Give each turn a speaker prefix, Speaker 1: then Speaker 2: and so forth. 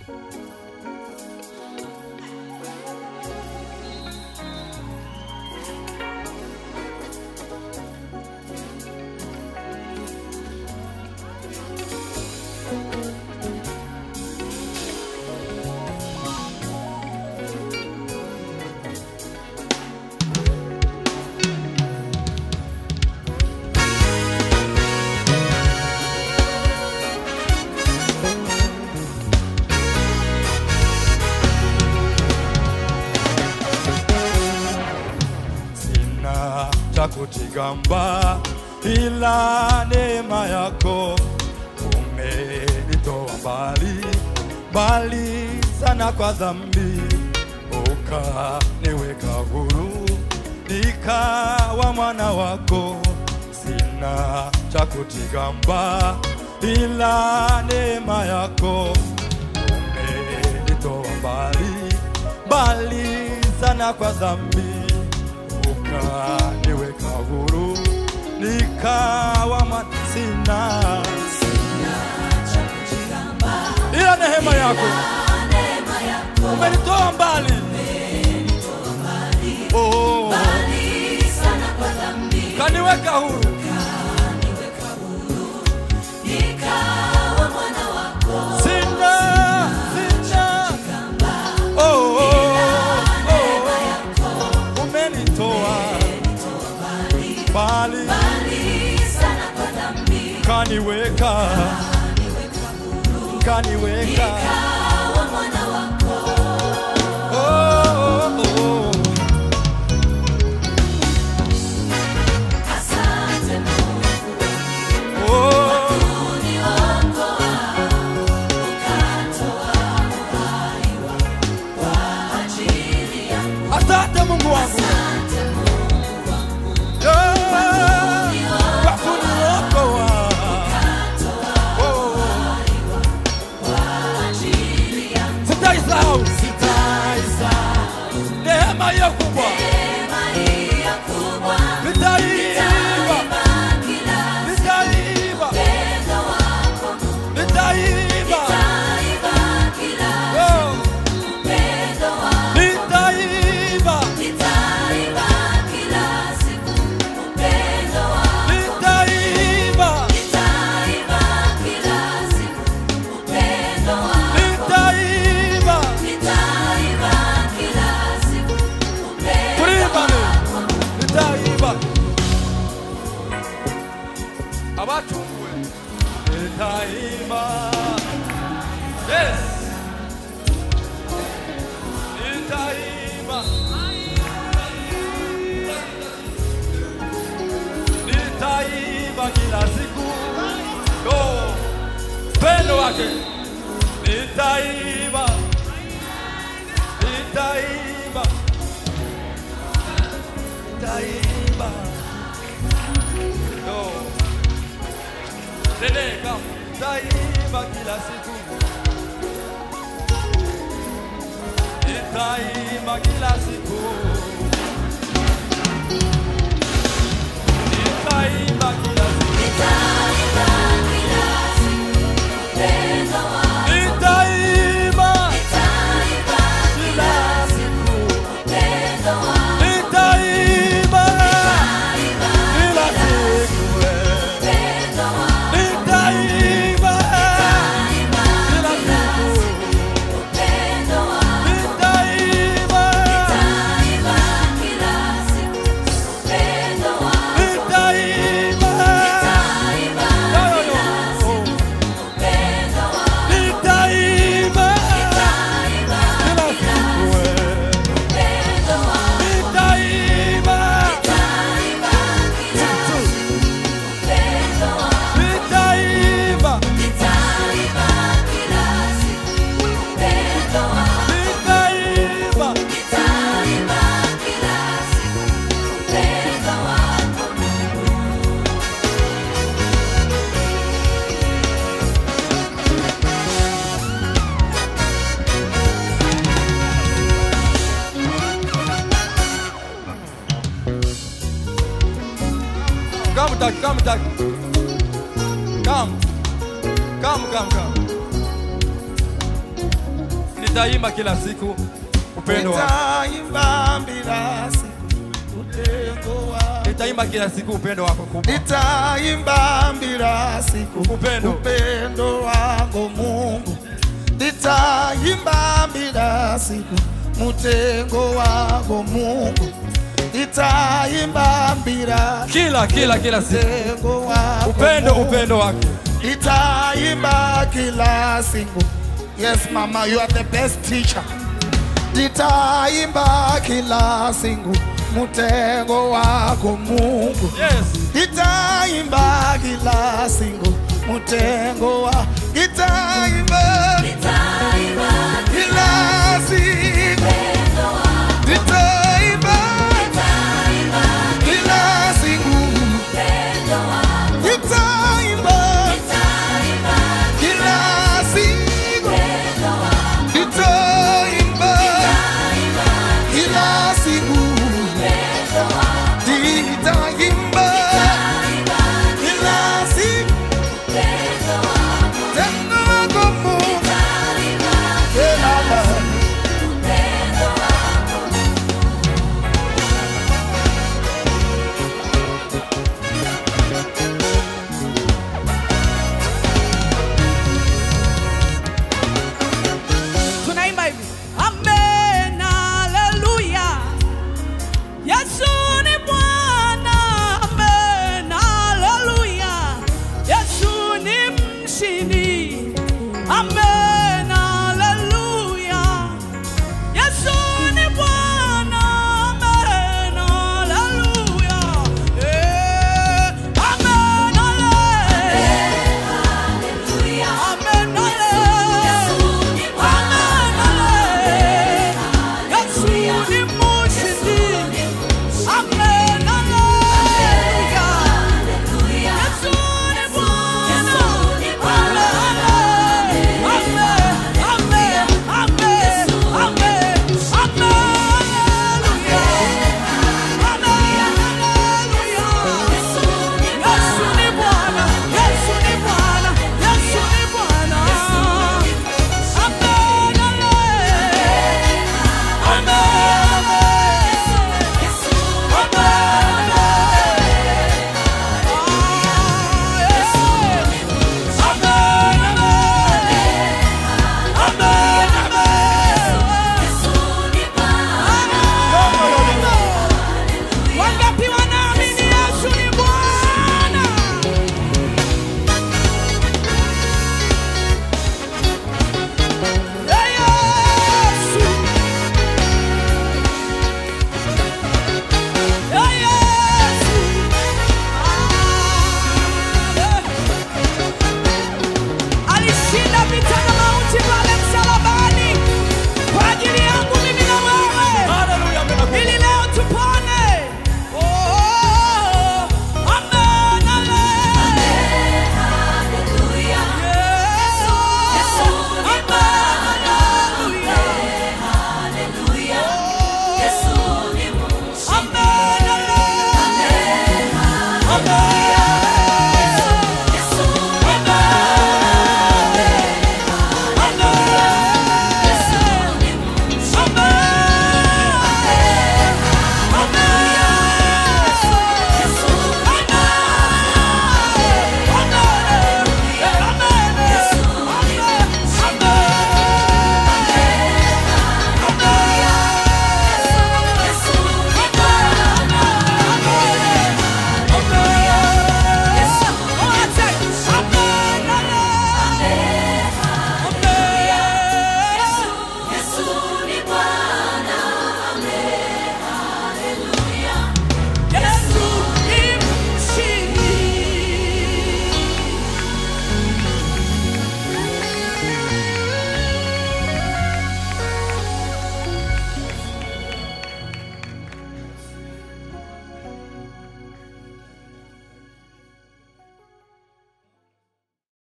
Speaker 1: sina cha kutigamba ila neema yako umenitoa mbali mbali sana kwa dhambi ukaniweka huru nikawa mwana wako sina cha kutigamba ila neema yako umenitoa mbali mbali sana kwa dhambi ukaniweka huru nikawa mwana sina ila neema yako umenitoa mbali oh, kaniweka huru sina sina oh, oh, oh, umenitoa mbali kaniweka kaniweka oh, oh, oh. Oh, asante Mungu wangu Yeah, kwa kuniokoa. Oh, sitaisahau neema hiyo kubwa, nitaimba, nitaimba, nitaimba, Oh, nitaimba, nitaimba, nitaimba, kulimba ni nitaimba abatunguwe nitaimba yes nitaimba nitaimba kila siku yo pendo wake nitaimba nitaimba nitaimba yo Dede, come. Nitaimba kila siku nitaimba kila siku nitaimba kila siku nitaimba kila siku nitaimba kila siku nitaimba kila siku nitaimba nitaimba yo yo yo nitaimba kila siku nitaimba nitaimba nitaimba Come, Doug, come, Doug. Come. Come, come, come. Nitaimba kila siku upendo wako.
Speaker 2: nitaimba bila siku utengo wako
Speaker 1: Nitaimba kila siku upendo wako kubwa.
Speaker 2: nitaimba bila siku
Speaker 1: Upendo.
Speaker 2: upendo wako Mungu nitaimba bila siku mtengo wako Mungu nitaimba bila
Speaker 1: Kila kila kila siku.
Speaker 2: mtengo wako
Speaker 1: Upendo
Speaker 2: Mungu.
Speaker 1: upendo wake.
Speaker 2: Nitaimba kila siku. Yes, mama, you are the best teacher. Nitaimba kila siku mtengo wako Mungu.
Speaker 1: Yes.
Speaker 2: Nitaimba kila siku mtengo wa nitaimba kila siku nitaimba kila siku nitaimba kila siku nitaimba kila siku nitaimba kila siku tendo wako Mungu Baba.
Speaker 3: tunaimba hivi amen haleluya yesu ni bwana amen haleluya yesu ni mshindi amen